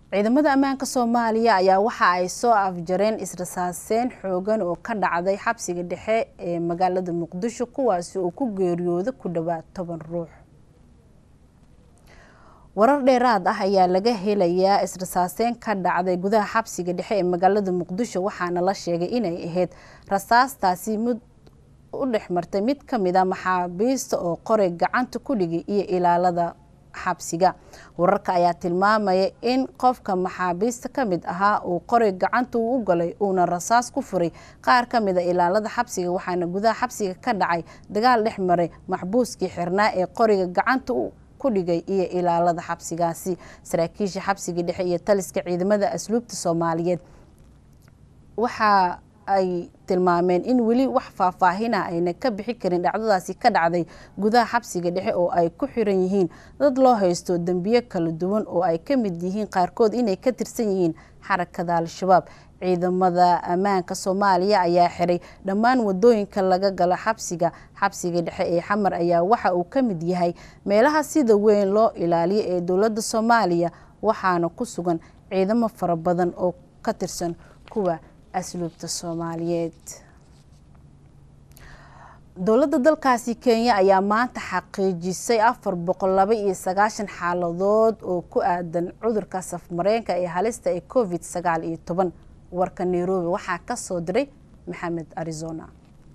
ciidamada ammaanka soomaaliya ayaa waxa ay soo afjareen israsaaseen xoogan oo ka dhacday xabsiga dhexe ee magaalada muqdisho kuwaasi oo ku geeriyooda ku dhowaad toban ruux warar dheeraad ah ayaa laga helayaa israsaaseen ka dhacday gudaha xabsiga dhexe ee magaalada muqdisho waxaana la sheegay inay ahayd rasaastaasi mid u dhex martay mid ka mid a maxaabiista oo qoray gacanta ku dhigay iyo ilaalada xabsiga wararka ayaa tilmaamaya in qofka maxaabiista ka mid ahaa uu qoray gacanta uu u galay uuna rasaas ku furay qaar ka mid a ilaalada xabsiga waxaana gudaha xabsiga ka dhacay dagaal dhex maray maxbuuskii xirnaa ee qoriga gacanta ku dhigay iyo ilaalada xabsigaasi saraakiisha xabsiga dhexe iyo taliska ciidamada asluubta soomaaliyeed waxa ay tilmaameen in weli wax faahfaahina ayna ka bixi karin dhacdadaasi ka dhacday gudaha xabsiga dhexe oo ay ku xiran yihiin dad loo haysto dembiyo kala duwan oo ay ka mid yihiin qaarkood inay ka tirsan yihiin xarakada al-shabaab ciidamada ammaanka soomaaliya ayaa xiray dhammaan wadooyinka laga galo xabsiga xabsiga dhexe ee xamar ayaa waxa uu ka mid yahay meelaha sida weyn loo ilaaliyo ee dowladda soomaaliya waxaana ku sugan ciidamo fara badan oo ka tirsan kuwa asluubta soomaaliyeed dowladda dalkaasi kenya ayaa maanta xaqiijisay afar boqol laba iyo sagaashan xaaladood oo ku aadan cudurka safmareenka ee halista ee covid sagaal iyo toban warka nairobi waxaa ka soo diray maxamed arizona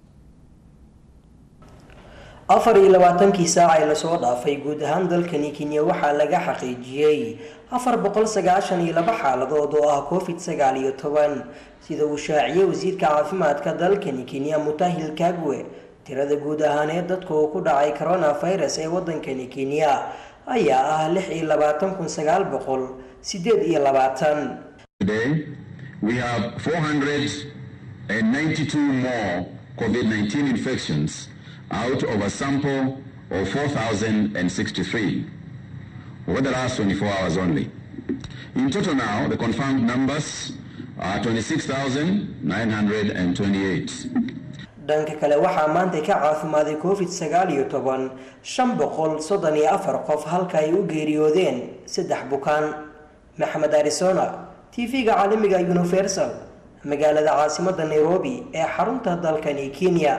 afar iyo labaatankii saac ee lasoo dhaafay guud ahaan dalkani kenya waxaa laga xaqiijiyey afar boqol sagaashan iyo laba xaaladood oo ah covid sagaal iyo toban sida uu shaaciyey wasiirka caafimaadka dalkani kenya mutahil kagwe tirada guud ahaaneed dadka uu ku dhacay coronavirus ee wadankani kenya ayaa ah lix iyo labaatan kun sagaal boqol sideed iyo labaatan We have 492 more COVID-19 infections out of a sample of 4,063 over the last 24 hours only. In total now, the confirmed numbers are 26,928. dhanka kale waxaa maanta ka caafimaaday covid sagaal iyo toban shan boqol soddon iyo afar qof halka ay u geeriyoodeen saddex bukaan maxamed arizona tv-ga caalamiga universal magaalada caasimada nairobi ee xarunta dalkani kenya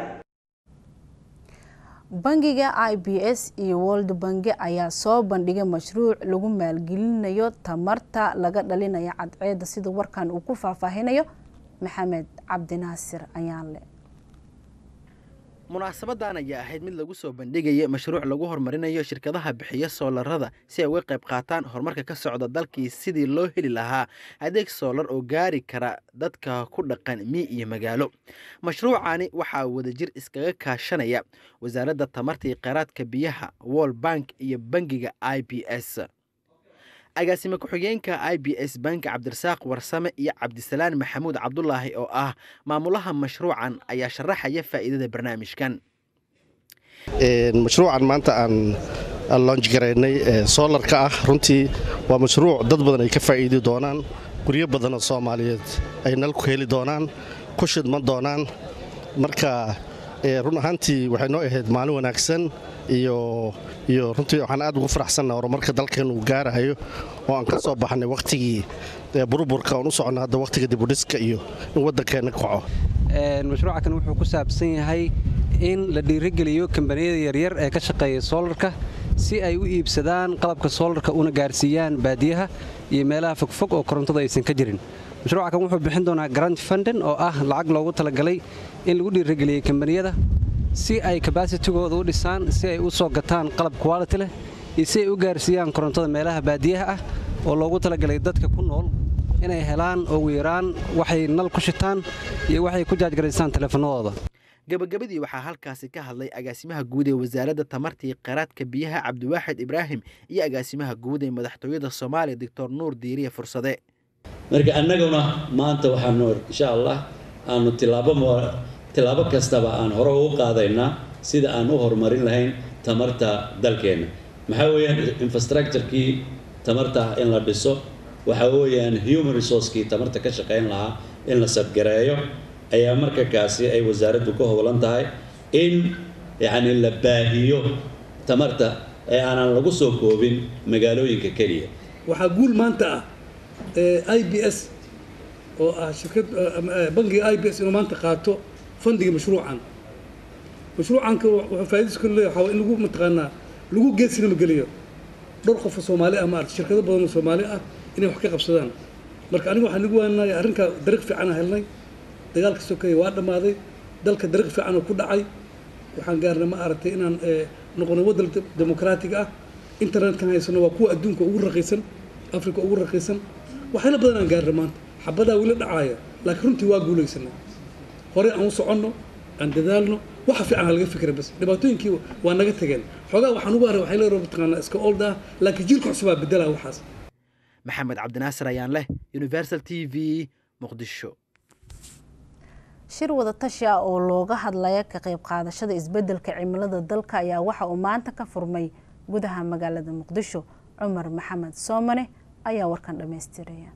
bangiga i b s iyo world bangi ayaa soo bandhigay mashruuc lagu maalgelinayo tamarta laga dhalinayo cadceeda sida warkan uu ku faahfaahinayo maxamed cabdinaasir ayaanle munaasabadan ayaa ahayd mid lagu soo bandhigaya mashruuc lagu horumarinayo shirkadaha bixiya soolarada si ay uga qayb qaataan horumarka ka socda dalkii sidii loo heli lahaa adeeg soolar oo gaari kara dadka ku dhaqan mii iyo magaalo mashruucani waxaa wadajir iskaga kaashanaya wasaaradda tamarta iyo kheyraadka biyaha world bank iyo bangiga i b s agaasime ku-xigeenka i b s bank cabdirasaaq warsame iyo cabdisalaan maxamuud cabdulaahi oo ah maamulaha mashruucan ayaa sharaxaya faa'iidada barnaamijkan mashruucan maanta aan loonj garaynay soolarka ah runtii waa mashruuc dad badan ay ka faa'iidi doonaan guryo badan oo soomaaliyeed ay nal ku heli doonaan ku shidman doonaan marka run ahaantii waxay noo ahayd maalin wanaagsan iyo iyo runtii waxaan aad ugu faraxsanna horumarka dalkeen uu gaarahayo oo aan ka soo baxnay wakhtigii burburka oon u socno hadda wakhtiga dibudhiska iyo in waddankeenna kaco mashruuca kan wuxuu ku saabsan yahay in la dhiirigeliyo kambaniyada yaryar ee ka shaqeeya soolarka si ay u iibsadaan qalabka soolarka una gaarsiiyaan baadiyaha iyo meelaha fogfog oo korontada aysan ka jirin mashruuca kan wuxuu bixin doonaa grant funden oo ah lacag loogu talagalay in lagu dhiirigeliyey kambaniyada si ay kabasitigooda u dhisaan si ay u soo gataan qalab quality leh iyo si ay u gaarsiiyaan korontada meelaha baadiyaha ah oo loogu talagalay dadka ku nool inay helaan ugu yaraan waxay nal ku shitaan iyo waxay ku jaajgaraysaan teleefanadooda gabagabadii waxaa halkaasi ka hadlay agaasimaha guud ee wasaaradda tamarta iyo kheyraadka biyaha cabdiwaaxid ibraahim iyo agaasimaha guud ee madaxtooyada soomaaliya doctor nuur diiriye fursade marka annaguna maanta waxaanu insha allah aanu tilaabo tilaabo kastaba aan hore ugu qaadaynaa sida aan u horumarin lahayn tamarta dalkeenna maxaa weeyaan infrastructurekii tamarta in la dhiso waxaa weeyaan human resourcekii tamarta ka shaqayn lahaa in la sadgareeyo ayaa marka kaasi ay wasaaraddu ka howlan tahay in yacni la baahiyo tamarta ee aanan lagu soo koobin magaalooyinka keliya waxaa guul maanta ah i b s oo ah shirkad bangiga i b s inuu maanta qaato fandiga mashruucan mashruucanka wuxuu faa'iidadiisa ku leeyahay waxaa in lagu mataqaanaa lagu geesinama geliyo dhowr qof oo soomaali ah maarata shirkado badan oo soomaali ah inay wax ka qabsadaan marka aniga waxaan nagu waanaya arrinkaa dariiq fiican aan helnay dagaalka sokeeye waa dhammaaday dalka dariiq fiican oo ku dhacay waxaan gaarnay ma aragtay inaan noqono waddan dimuqraatiga ah internetkan haysano waa kuwa adduunka ugu raqiisan africa ugu raqiisan waxyaala badan aan gaarnay maanta xabadaa weli dhacaaya laakiin runtii waa guulaysanay horey aan u soconno aan dadaalno waxa fiican ha laga fikra bas dhibaatooyinkii waa naga tageen xoogaa waxaan ugu haray waxay leedahay mataqaanaa iska old ah laakiin jiilka cusubaa bedelaa waxaas maxamed cabdinaasir ayaan leh universal t v muqdisho shir wadatashi ah oo looga hadlaya ka qayb qaadashada isbedelka cimilada dalka ayaa waxa uu maanta ka furmay gudaha magaalada muqdisho cumar maxamed soomane ayaa warkan dhammaystiraya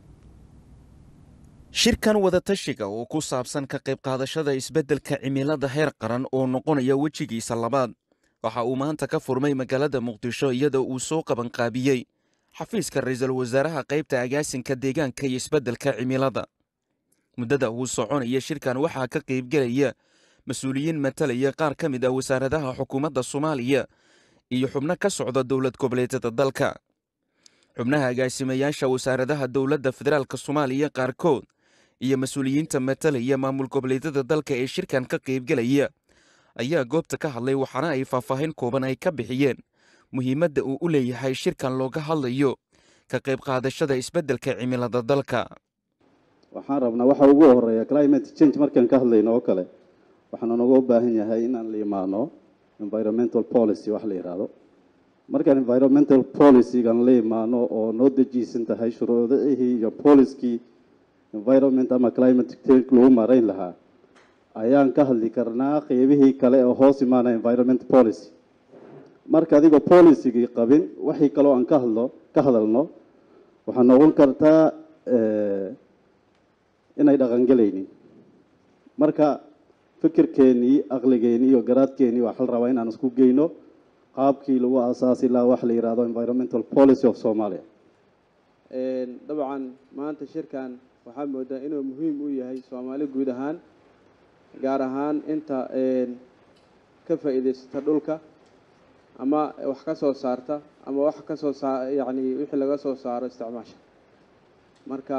shirkan wadatashiga oo ku saabsan ka qayb qaadashada isbeddelka cimilada heer qaran oo noqonaya wejigiisa labaad waxa uu maanta ka furmay magaalada muqdisho iyadoo uu soo qabanqaabiyey xafiiska ra-iisul wasaaraha qaybta agaasinka deegaanka iyo isbeddelka cimilada muddada uu soconaya shirkan waxaa ka qaybgelaya mas-uuliyiin matalaya qaar ka mid ah wasaaradaha xukuumadda soomaaliya iyo xubno ka socda dowlad goboleedyada dalka xubnaha agaasimayaasha wasaaradaha dowladda federaalk soomaaliya qaarkood iyo mas-uuliyiinta matalaya maamul goboleedyada dalka ee shirkan ka qaybgelaya ayaa goobta ka hadlay waxaana ay faahfaahin kooban ay ka bixiyeen muhiimadda uu u leeyahay shirkan looga hadlayo ka qayb qaadashada isbeddelka cimilada dalka waxaan rabnaa waxa ugu horeeya climate change markaan ka hadlayno oo kale waxaana noga baahan yahay inaan la imaano environmental policy wax la yidhaahdo markaan environmental policygan la imaano oo noo dejiisan tahay shuruudihii iyo polickii environment ama climate change lagu marayn lahaa ayaan ka hadli karnaa qeybihii kale oo hoos imaana environment policy marka adigoo policygii qabin wixii kaloo aan ka hadlo ka hadalno waxaa noqon kartaa inay dhaqangelaynin marka fikirkeennii aqligeennii iyo garaadkeennii waxaa la rabaa inaan isku geyno qaabkii lagu aasaasi lahaa wax la yidhaahdo environmental policy of somalia dabcan maanta shirkan waxaa moodaa inuu muhiim u yahay soomaali guud ahaan gaar ahaan inta ka faa'iidaysata dhulka ama wax ka soo saarta ama wax ka soo saa yacni wixii laga soo saaro isticmaasha marka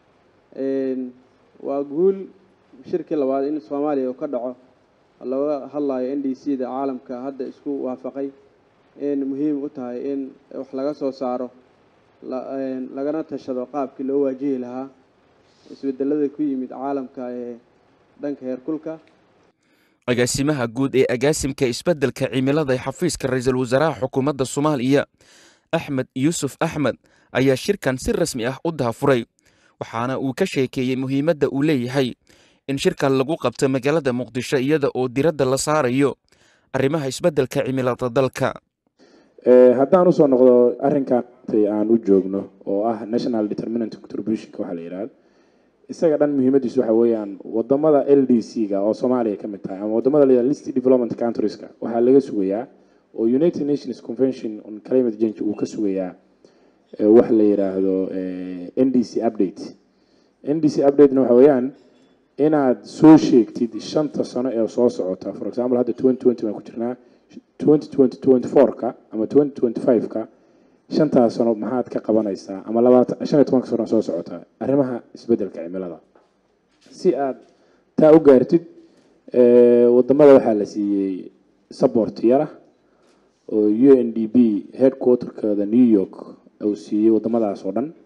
waa guul shirkii labaad in soomaaliya uu ka dhaco looga hadlayo n d c da caalamka hadda isku waafaqay in muhiim u tahay in wax laga soo saaro lagana tashado qaabkii loo waajihi lahaa isbedelada ku yimid caalamka ee dhanka heerkulka agaasimaha guud ee agaasimka isbeddelka cimilada ee xafiiska ra-iisul wasaaraha xukuumadda soomaaliya axmed yuusuf axmed ayaa shirkan si rasmi ah u daafuray waxaana uu ka sheekeeyey muhiimadda uu leeyahay in shirkan lagu qabto magaalada muqdisho iyada oo diradda la saarayo arrimaha isbeddelka cimilada dalka haddaan usoo noqdo arrinkan aan u joogno oo ah national determinant contributionka waxaa la yidhahda isaga dhan muhiimadiisu waxa weeyaan wadamada l d c ga oo soomaaliya ka mid tahay ama wadamada la list development countrieska waxaa laga sugayaa oo united nations convention on climate change uu ka sugayaa wax la yidhaahdo n d c update n d c updatena waxa weeyaan inaad soo sheegtid shanta sano ee soo socota for example hadda twenty twenty baan ku jirnaa twenty twenty twenty four-ka ama twenty twenty five-ka shantaas sano maxaad ka qabanaysaa ama labaatan shan iyo tobanka sano soo socota arrimaha isbeddelka cimilada si aad taa u gaartid wadamada waxaa la siiyey support yara oo u n d b headquarterkooda new york uu siiyey wadamadaas oo dhan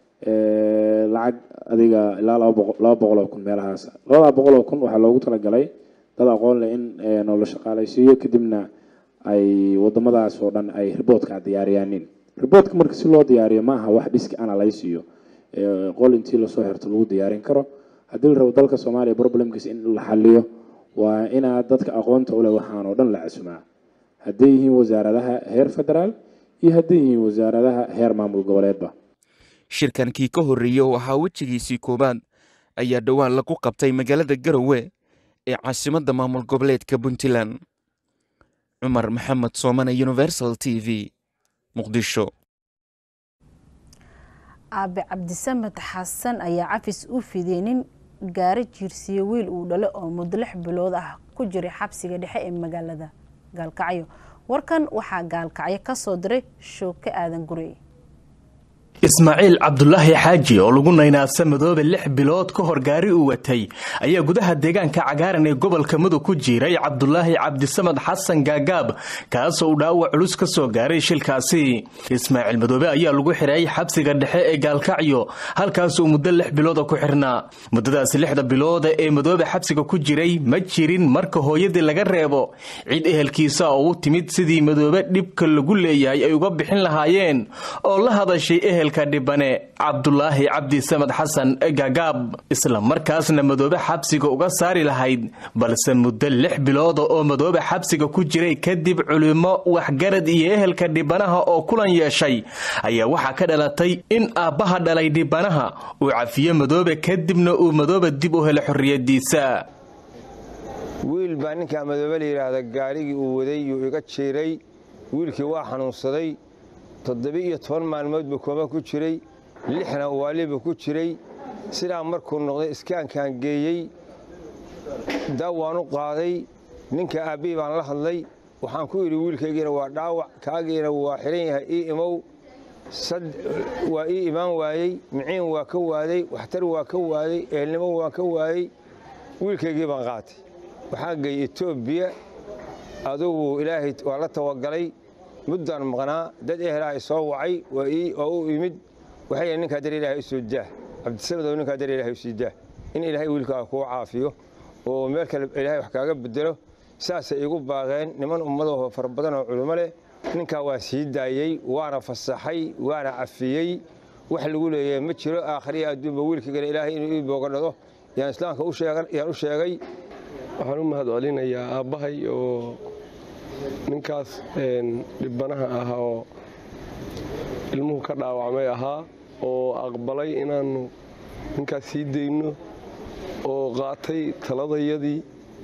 lacag adiga ilaa laba boqo laba boqol oo kun meelahaas labada boqol oo kun waxaa loogu talagalay dad aqoon leh in noola shaqaalaysiiyo kadibna ay wadamadaas oo dhan ay riboodka diyaariyaanin riboodka marka si loo diyaariyo ma aha wax dhiski analysiyo qol intii lasoo xirto lagu diyaarin karo haddii la rabo dalka soomaaliya problemkiisa in la xaliyo waa inaad dadka aqoonta uleh waxaan oo dhan la casumaa hadday yihiin wasaaradaha heer federaal iyo hadday yihiin wasaaradaha heer maamul goboleedba shirkankii ka horreeyey oo ahaa wejigiisii koowaad ayaa dhowaan lagu qabtay magaalada garowe ee caasimadda maamul goboleedka puntland cumar maxamed soomane universal t v muqdisho aabe cabdisamed xasan ayaa cafis u fidiyey nin gaari jiirsiye wiil uu dhalo oo muddo lix bilood ah ku jiray xabsiga dhexe ee magaalada gaalkacyo warkan waxaa gaalkacyo ka soo diray shooke aadan gurey ismaaciil cabdulaahi xaaji oo lagu naynaasa madoobe lix bilood ka hor gaari uu watay ayaa gudaha deegaanka cagaaran ee gobolka mudug ku jiiray cabdulaahi cabdisamad xasan gaagaab kaasoo uu dhaawac culus ka soo gaaray shilkaasi ismaaciil madoobe ayaa lagu xiray xabsiga dhexe ee gaalkacyo halkaasuu muddo lix bilooda ku xirnaa muddadaasi lixda bilooda ee madoobe xabsiga ku jiray ma jirin marka hooyadii laga reebo cid ehelkiisa oo u timid sidii madoobe dhibka lagu leeyahay ay uga bixin lahaayeen oo la hadashay ehel dhibane cabdulaahi cabdi samad xasan gaagaab isla markaasna madoobe xabsiga uga saari lahayd balse muddo lix bilooda oo madoobe xabsiga ku jiray kadib culimo waxgarad iyo ehelka dhibanaha oo kulan yeeshay ayaa waxaa ka dhalatay in aabbaha dhalay dhibanaha uu cafiyo madoobe kadibna uu madoobe dib u helo xorriyadiisa wiil baa ninkaa madoobe la yidhaahda gaarigii uu waday yuu iga jiiray wiilkii waa xanuunsaday toddoba-iyo toban maalmood buu kooma ku jiray lixna waaliba ku jiray sidaa markuu noqday iskaankaan geeyey daawaan u qaaday ninka aabbihii baan la hadlay waxaan ku yidhi wiilkaygiina waa dhaawac kaagiina waa xihan yahay ii imow waa ii imaan waayey miciin waa ka waaday waxtar waa ka waaday ehelnimo waan ka waayey wiilkaygii baan qaatay waxaan geeyey etoobiya adugu ilaahay waa la tawagalay muddaan maqnaa dad ehelaa soo wacay oo u imid waxay ninkaa dar ilahay u soo daah cabdisamad oo ninkaa dar ilahay u sii daah in ilaahay wiilkaaga kuu caafiyo oo meel kale ilaahay wax kaaga bedelo saasay igu baaqeen niman ummadahoo fara badan oo culummo leh ninkaa waa sii daayey waana fasaxay waana cafiyey wax lagu leeyahay ma jiro aakhriya adduunba wiilkaygana ilaahay inuu ii boogadhado yaan islaamka yaan u sheegay waxaan u mahad celinayaa aabbahay oo ninkaas dhibanaha ah oo ilmuhu ka dhaawacmay ahaa oo aqbalay inaannu ninkaas sii dayno oo qaatay taladayadii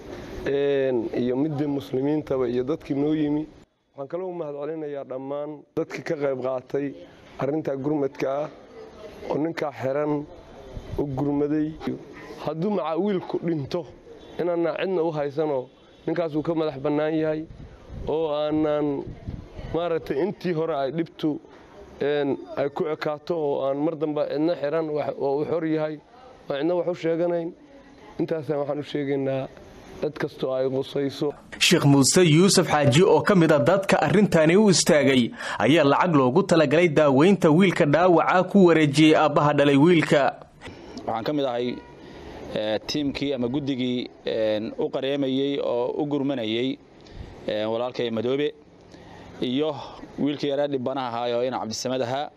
iyo midii muslimiintaba iyo dadkii noo yimi waxaan kaloo u mahad celinayaa dhammaan dadkii ka qayb qaatay arrintaa gurmadka ah oo ninkaa xiran u gurmaday hadduu macaa wiilku dhinto inaanna cidna u haysanoo ninkaasuu ka madax bannaan yahay oo aanaan maaragtay intii hore ay dhibtu ay ku ekaato oo aan mar dambe cidna xiran oo uu xor yahay oo cidna wax u sheeganayn intaasaan waxaan u sheegaynaa cid kastoo ay qusayso sheekh muuse yuusuf xaaji oo ka mid a dadka arrintani u istaagay ayaa lacag loogu talagalay daaweynta wiilka dhaawaca ku wareejiyey aabbaha dhalay wiilka waxaan ka mid ahay tiimkii ama guddigii u qareemayey oo u gurmanayey walaalkay madoobe iyo wiilkii yaraa dhibanaha ahaa oo ina cabdisamed ahaa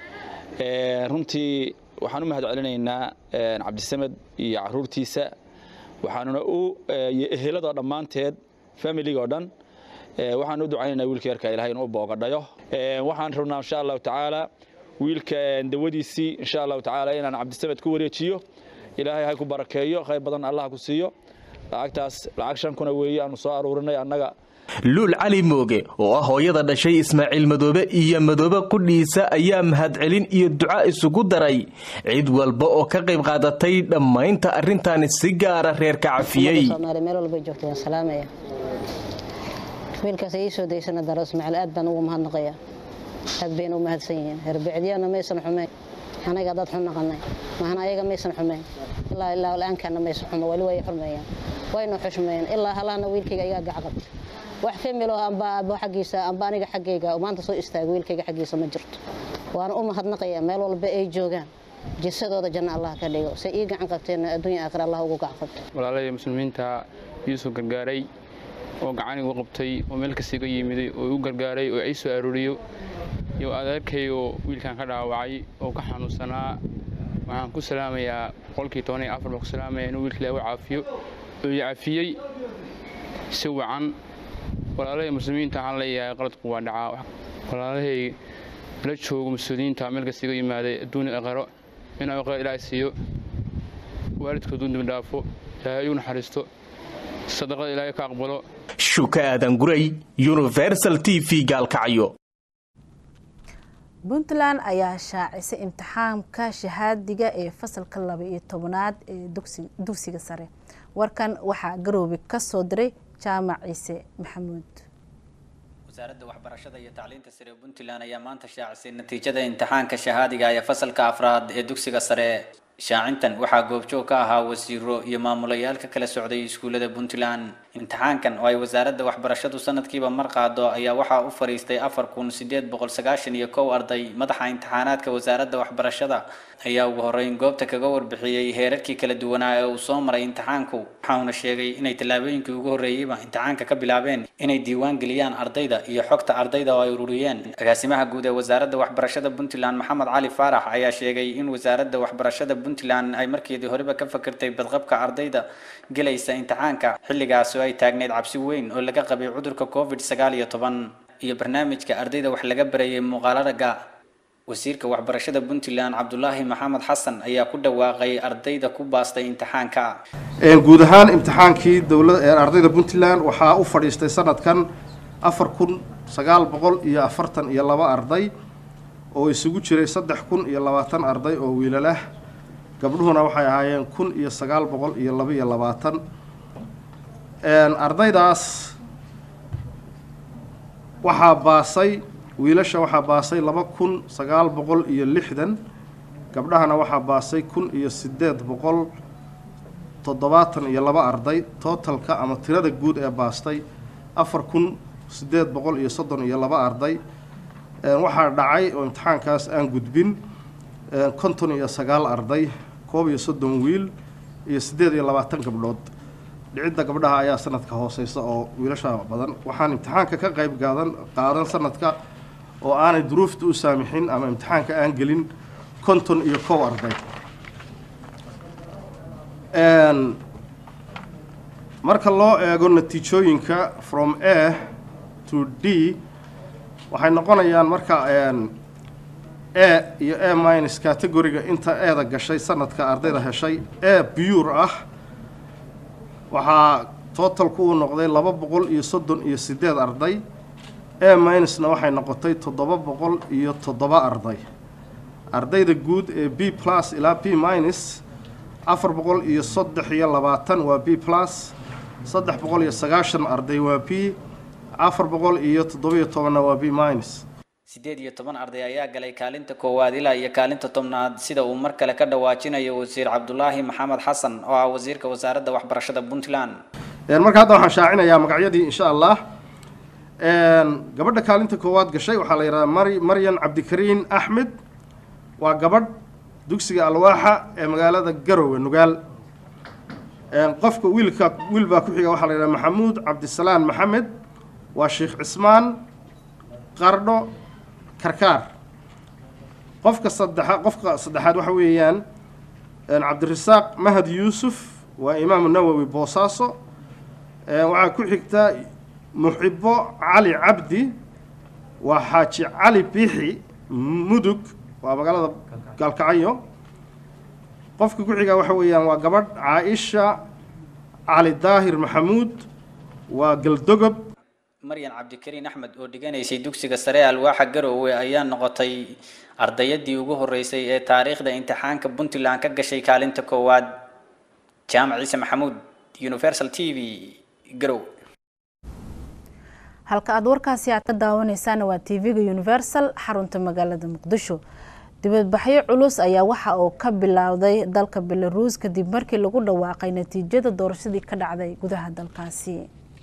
runtii waxaan u mahad celinaynaa cabdisamed iyo caruurtiisa waxaanuna u iyo eheladoo dhammaanteed familigoo dhan waxaan u ducaynaynaa wiilka yarka ilahay inuu boogadhayo waxaan rabnaa insha allahu tacaala wiilka dawadiisii insha allahu tacaala inaan cabdisamed ku wareejiyo ilaahay hay ku barakeeyo khayr badan allah ku siiyo lacagtaas lacag shan kuna weeye aanu soo aruurinay annaga luul cali mooge oo ah hooyada dhashay ismaaciil madoobe iyo madoobe qudhiisa ayaa mahadcelin iyo duca isugu daray cid walba oo ka qayb qaadatay dhammaynta arrintaani si gaara reerka cafiyey meel walbay joogta waan salaamaya wiilkaas ii soo daysana daro ismaaciil aad baan ugu mahadnaqaya aad bayna u mahadsan yihiin herbecidyaana maysan xumayn anaga dad xun naqanay mahana ayaga maysan xumayn ilaa ilaa la-aankaana maysan xumo wali way xurmeeyaan wayna xushmeeyaan ilaa halaana wiilkayga ayagaa gacqabta wax familo amba abo xaggiisa amba aniga xaggayga maanta soo istaaga wiilkayga xaggiisa ma jirto waana u mahadnaqayaa meel walba ay joogaan jisadooda janno allah ka dhigo say ii gacan qabteenna adduunya aakhira allah ugu gacan qabto walaalahii muslimiinta yuusuf gargaaray oo gacan igu qabtay oo meel kastiga yimiday oo u gargaaray oo ii soo arooriyo iyo adeerkay oo wiilkan ka dhaawacay oo ka xanuunsanaa waxaan ku salaamayaa boqolkii toban iyo afar baan ku salaamaya inuu wiilka ilaahu caafiyo oo i cafiyey si wacan walaalahii muslimiinta waxaan leeyahay qaladku waa dhacaa walaalahay la joogo mas-uuliyiinta meel kastiga yimaaday adduun aqaro inuu aqaro ilaahay siiyo waalidkoodu dib dhaafo ilaahay u naxariisto sadaqada ilaahay ka aqbalo shuka aadan guray universal t v gaalkacyo puntland ayaa shaacisay imtixaamka shahaadiga ee fasalka laba iyo tobanaad ee dugsiga sare warkan waxaa garoobe kasoo diray jaamac ciise maxamuud wasaaradda waxbarashada iyo tacliinta sare ee puntland ayaa maanta shaacisay natiijada imtixaanka shahaadiga ee fasalka afraad ee dugsiga sare shaacintan waxaa goobjoog ka ahaa wasiiro iyo maamulayaal ka kala socday iskuullada puntland imtixaankan oo ay wasaaradda waxbarashadu sanadkiiba mar qaado ayaa waxaa u fariistay afar kun sideed boqol sagaashan iyo kow arday madaxa imtixaanaadka wasaaradda waxbarashada ayaa ugu horreyn goobta kaga warbixiyey heerarkii kala duwanaa ee uu soo maray imtixaanku waxauna sheegay inay tallaabooyinkii ugu horreeyeyba imtixaanka ka bilaabeen inay diiwaan geliyaan ardayda iyo xogta ardayda oo ay ururiyeen agaasimaha guud ee wasaaradda waxbarashada puntland maxamed cali faarax ayaa sheegay in wasaaradda waxbarashada puntland ay markeedii horeba ka fakirtay badqabka ardayda gelaysa imtixaanka xilligaas oo ay taagneyd cabsi weyn oo laga qabay cudurka covid sagaal iyo toban iyo barnaamijka ardayda wax laga barayay muuqaalaraga wasiirka waxbarashada puntland cabdulaahi maxamed xasan ayaa ku dhawaaqay ardayda ku baastay imtixaanka guud ahaan imtixaankii dowlad ardayda puntland waxaa u fadhiistay sanadkan afar kun sagaal boqol iyo afartan iyo laba arday oo isugu jiray saddex kun iyo labaatan arday oo wiilalah gabdhuhuna waxay ahaayeen kun iyo sagaal boqol iyo laba iyo labaatan ardaydaas waxaa baasay wiilasha waxaa baasay laba kun sagaal boqol iyo lixdan gabdhahana waxaa baasay kun iyo sideed boqol toddobaatan iyo laba arday tootalka ama tirada guud ee baastay afar kun sideed boqol iyo soddon iyo laba arday waxaa dhacay oo imtixaankaas aan gudbin konton iyo sagaal arday koob iyo soddon wiil iyo siddeed iyo labaatan gabdhood dhicidda gabdhaha ayaa sanadka hooseysa oo wiilasha badan waxaan imtixaanka ka qayb gaadan qaadan sanadka oo aanay duruufta u saamixin ama imtixaanka aan gelin konton iyo kow arday marka loo eego natiijooyinka from a to d waxay noqonayaan marka a iyo a minus categoriga inta eeda gashay sanadka ardayda heshay a bure ah waxaa totalku uu noqday laba boqol iyo soddon iyo sideed arday a minusna waxay noqotay toddoba boqol iyo toddoba arday ardayda guud ee b plus ilaa b minus afar boqol iyo saddex iyo labaatan waa b plus saddex boqol iyo sagaashan arday waa b afar boqol iyo toddoba iyo tobanna waa b minus sideed iyo toban arday ayaa galay kaalinta koowaad ilaa iyo kaalinta tobnaad sida uu mar kale ka dhawaajinayo wasiir cabdulaahi maxamed xasan oo ah wasiirka wasaaradda waxbarashada puntland marka hadda waxaan shaacinayaa magacyadii insha allah gabadha kaalinta koowaad gashay waxaa la yidhahdaa mari maryan cabdikariin axmed waa gabadh dugsiga alwaaxa ee magaalada garowe nugaal qofka wiilka wiil baa ku xiga waxaa la yidhahdaa maxamuud cabdisalaan maxamed waa sheekh cismaan qardho karkaar qofka saddexa qofka saddexaad waxa weeyaan cabdirasaaq mahad yuusuf waa imaamu nawowi boosaaso waxaa ku xigta muxibo cali cabdi waa xaaji cali biixi mudug waa magaalada gaalkacyo qofka ku xiga waxa weeyaan waa gabadh caaisha cali daahir maxamuud waa galdogob maryan cabdikariin axmed oo dhiganaysay dugsiga sare alwaaxa garoowe ayaa noqotay ardayadii ugu horeysay ee taariikhda imtixaanka puntland ka gashay kaalinta koowaad jaamac ciise maxamuud universal t v garowe halka aada warkaasi aad ka daawaneysaana waa t v-ga universal xarunta magaalada muqdisho dibadbaxyo culus ayaa waxa uu ka bilowday dalka belaruus kadib markii lagu dhawaaqay natiijada doorashadii ka dhacday gudaha dalkaasi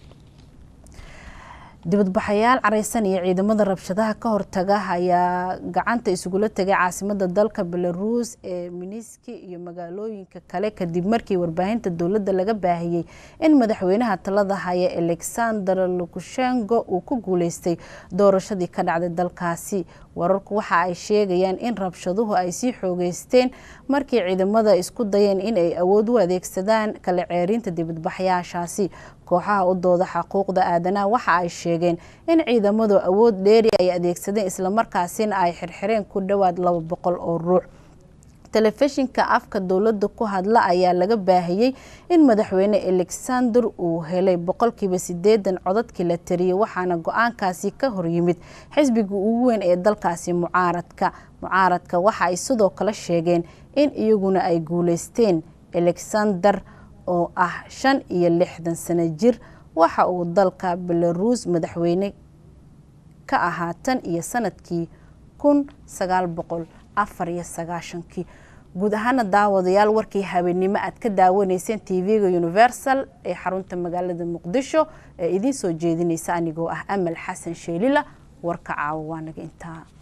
dibadbaxayaal careysan iyo ciidamada rabshadaha ka hortaga ayaa gacanta isugula tegay caasimada dalka belaruus ee miniski iyo magaalooyinka kale kadib markii warbaahinta dowladda laga baahiyey in madaxweynaha talada haya alexander lukushenko uu ku guuleystay doorashadii ka dhacday dalkaasi wararku waxa ay sheegayaan in rabshaduhu ay sii xoogeysteen markii ciidamada isku dayeen in ay awood u adeegsadaan kala ceerinta dibadbaxyaashaasi kooxaha u dooda xuquuqda aadanaha waxa ay sheegeen in ciidamadu awood dheeri ay adeegsadeen islamarkaasina ay xirxireen ku dhowaad laba boqol oo ruux telefishinka afka dowladda ku hadla ayaa laga baahiyey in madaxweyne alexander uu helay boqolkiiba sideedan codadkii la tariyey waxaana go-aankaasi ka horyimid xisbiga ugu weyn ee dalkaasi mucaaradka mucaaradka waxa ay sidoo kale sheegeen in iyaguna ay guuleysteen alexander oo ah shan iyo lixdan sano jir waxa uu dalka belaruus madaxweyne ka ahaa tan iyo sanadkii kun sagaal boqol afar iyo sagaashankii guud ahaana daawadayaal warkii habeennimo aad ka daawanayseen tv-ga universal ee xarunta magaalada muqdisho ee idiin soo jeedinaysa anigoo ah amal xasan sheelila warka caawa waa naga intaa